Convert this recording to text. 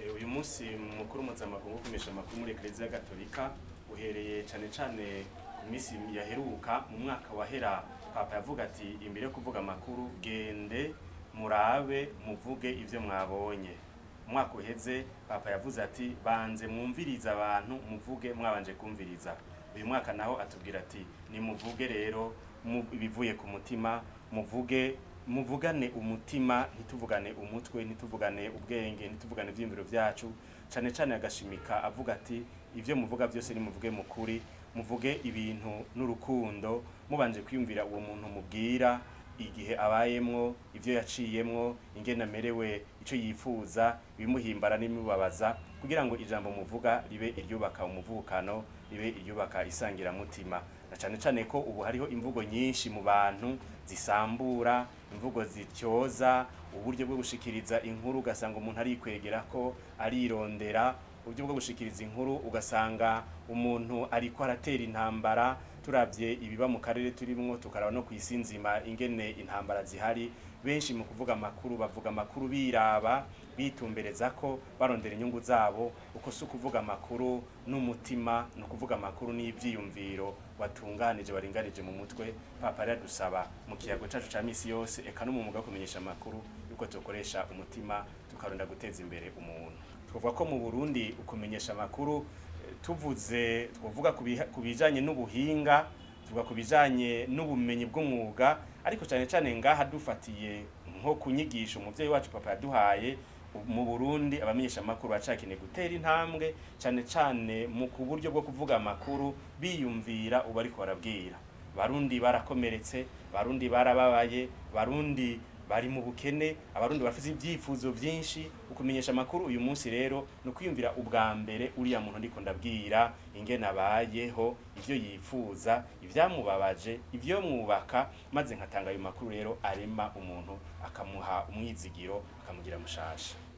Eh, uyu munsi mukuru mpuzamakungu wo kumenyesha amakuru muri ekereziya gatolika uhereye cane cane ku minsi yaheruka mu mwaka wahera papa yavuga ati imbere yo kuvuga amakuru gende murabe muvuge ivyo mwabonye umwaka uheze papa yavuze ati banze mwumvirize abantu muvuge mwabanje kumviriza uyu mwaka naho atubwira ati nimuvuge rero mu- ibivuye ku mutima muvuge muvugane umutima ntituvugane umutwe ntituvugane ubwenge ntituvugane ivyiyumviro vyacu cane cane agashimika avuga ati ivyo muvuga vyose nimuvuge mukuri muvuge ibintu n'urukundo mubanje kwiyumvira uwo muntu mubwira igihe abayemwo ivyo yaciyemwo ingene amerewe ico yifuza ibimuhimbara n'ibimubabaza kugira ngo ijambo muvuga ribe iryubaka umuvukano ribe iryubaka isangiramutima na cane cane ko ubu hariho imvugo nyinshi mu bantu zisambura imvugo zityoza uburyo bwo gushikiriza inkuru ugasanga umuntu arikwegera ko arirondera uburyo bwo gushikiriza inkuru ugasanga umuntu ariko aratera intambara turavye ibiba mu karere turimwo tukaraba no kw'isi nzima ingene intambara zihari benshi mu kuvuga amakuru bavuga amakuru biraba bitumbereza ko barondera inyungu zabo uko si ukuvuga amakuru n'umutima ni ukuvuga amakuru n'ivyiyumviro watunganije waringanije mu mutwe papa rero adusaba mu kiyago cacu ca misi yose eka no mu mwuga wo kumenyesha amakuru yuko tukoresha umutima tukaronda guteza imbere umuntu twavuga ko mu burundi ukumenyesha amakuru eh, tuvuze twavuga ku biha- ku bijanye n'ubuhinga tuvuga ku bijanye n'ubumenyi bw'umwuga ariko cyane cyane ngaha dufatiye nko ku nyigisho umuvyeyi wacu papa yaduhaye u- mu Burundi abamenyesha amakuru bacakeneye gutera intambwe cyane cyane mu ku buryo bwo kuvuga amakuru biyumvira ubu ariko barabwira barundi barakomeretse barundi barababaye barundi bari mu bukene abarundi bafite ibyifuzo byinshi ukumenyesha amakuru uyu munsi rero ni ukwiyumvira ubwa mbere uriya muntu ndiko ndabwira ingene abayeho ivyo yifuza ivyamubabaje ivyo mwubaka maze nkatanga ayo makuru rero arema umuntu akamuha umwizigiro akamugira mushasha